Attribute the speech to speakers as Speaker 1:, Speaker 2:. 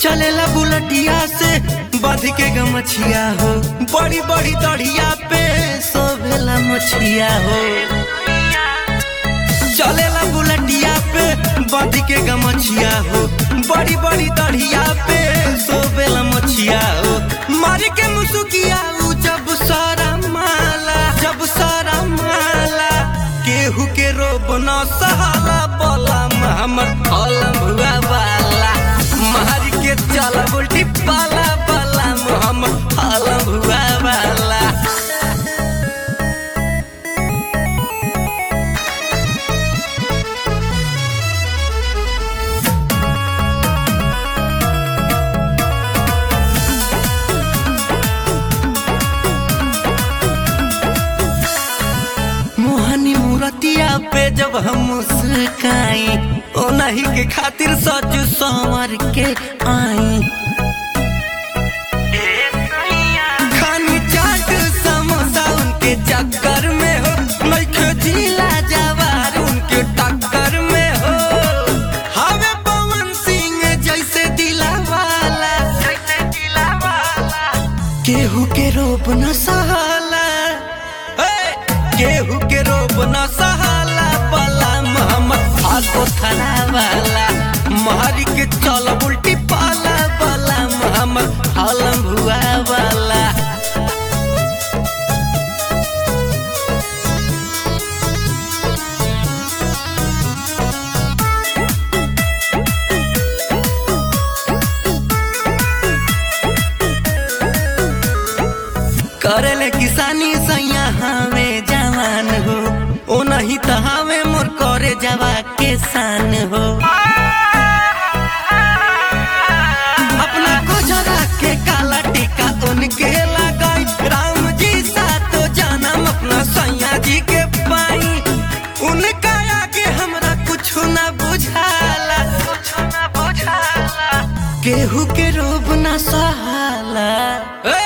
Speaker 1: चलेला बुलटिया से बध के गमछिया हो बड़ी बड़ी दढ़िया पे सोभेला मछिया हो चलेला बुलटिया पे बध के गमछिया हो बड़ी बड़ी दढ़िया पे सोभेला मछिया हो मार के मुसुकिया उ जब सारा माला जब सारा माला केहू के रोब न सहाला बोला हमर कलम हुआ वाला मार के चल उल्टी पाला पाला हमर कलम हुआ वाला मोहनी मूरतिया पे जब हम मुस्काई ओ नहीं के खातिर सज संवर के आई खानी चाट समोसा उनके चक्कर में हो नइखे जिला जवार उनके टक्कर में हो हवे पवन सिंह जैसे दिला वाला जैसे दिला वाला केहू के रोप न सहाला ए, केहू के रोप न सहाला पला मोहम्मद फाको थाना वाला मारी के चल उल्टी पाला वाला मोहम्मद हलम हुआ वाला करेले किसानी सैया हमें जवान हो ओ नहीं तो हमें मोर करे जवा किसान हो अपना गुजरा के काला टीका उनके लगाई राम जी सा तो जानम अपना सैया जी के पाई उनका आगे हमरा कुछ न बुझाला कुछ न बुझाला केहू के रोब न सहाला ए,